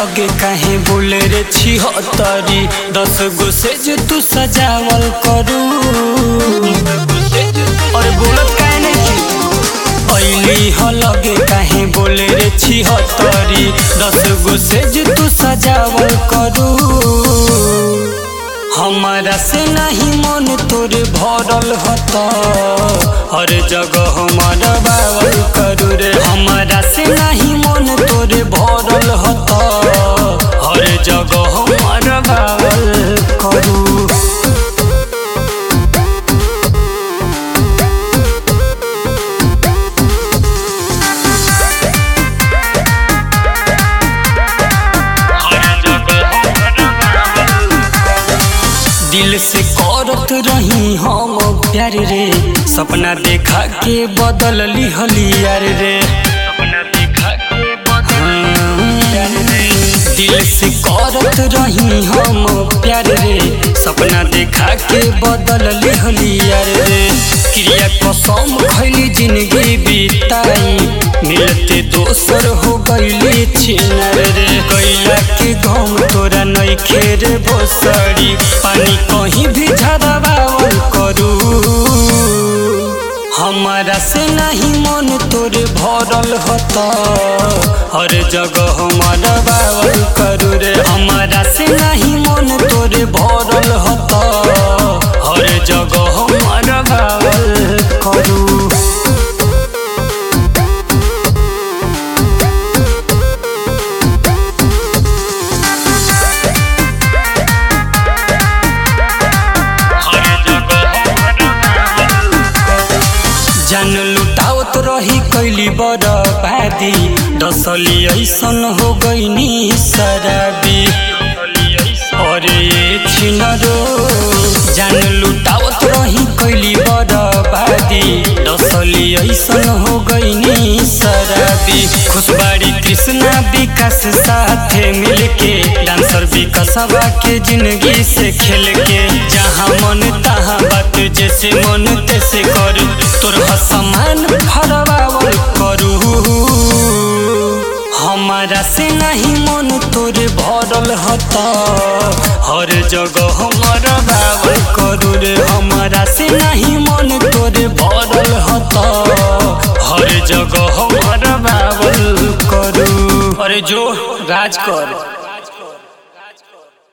लगे काहे बोले रे छी हतरी दस गो से जो तू सजावल करू और बोलत काहे नहीं ऐली ह लगे काहे बोले रे छी हतरी दस गो से जो तू सजावल करू हमारा से नहीं मन तोरे भरल हत हर जगह हमारा बावल करू रे हमारा से नहीं मन तोरे भरल हत हर जगह हमारा बावल करू दिल से करत रही हम प्यार रे सपना देखा के बदल ली हलियार रे सपना देखा के बदल दिल से करत रही हम प्यार रे सपना देखा के बदल ली हलियार रे क्रिया कसम खैली जिंदगी बिताई मिलते दोसर हो गईली छिनर रे कैला के गम तोरा नहीं खेर बोसड़ी पानी कहीं भी झरवावल करू हमारा से नहीं मन तोरे भरल हत हर जगह हमारा बावल करू रे हमारा से नहीं मन तोरे भरल हत हर जगह हमारा बावल करू जान लुटावत रही कैली बर्बादी डसली ऐसन हो गईनी शराबी अरे छिनरो जान लुटावत रही कैली बर्बादी डसली ऐसन हो गईनी शराबी खुशबाड़ी कृष्णा विकास साथे मिलके डांसर विकसवा के जिंदगी से खेल के जहाँ मन तहाँ बात जैसे मन तैसे कर तोर समान फरवावल करू हमारा से नहीं मन तोरे भरल हत हर जगह हमारा बावल करू रे हमारा से नहीं मन तोरे भरल हत हर जगह हमारा बावल करू अरे जो राज कर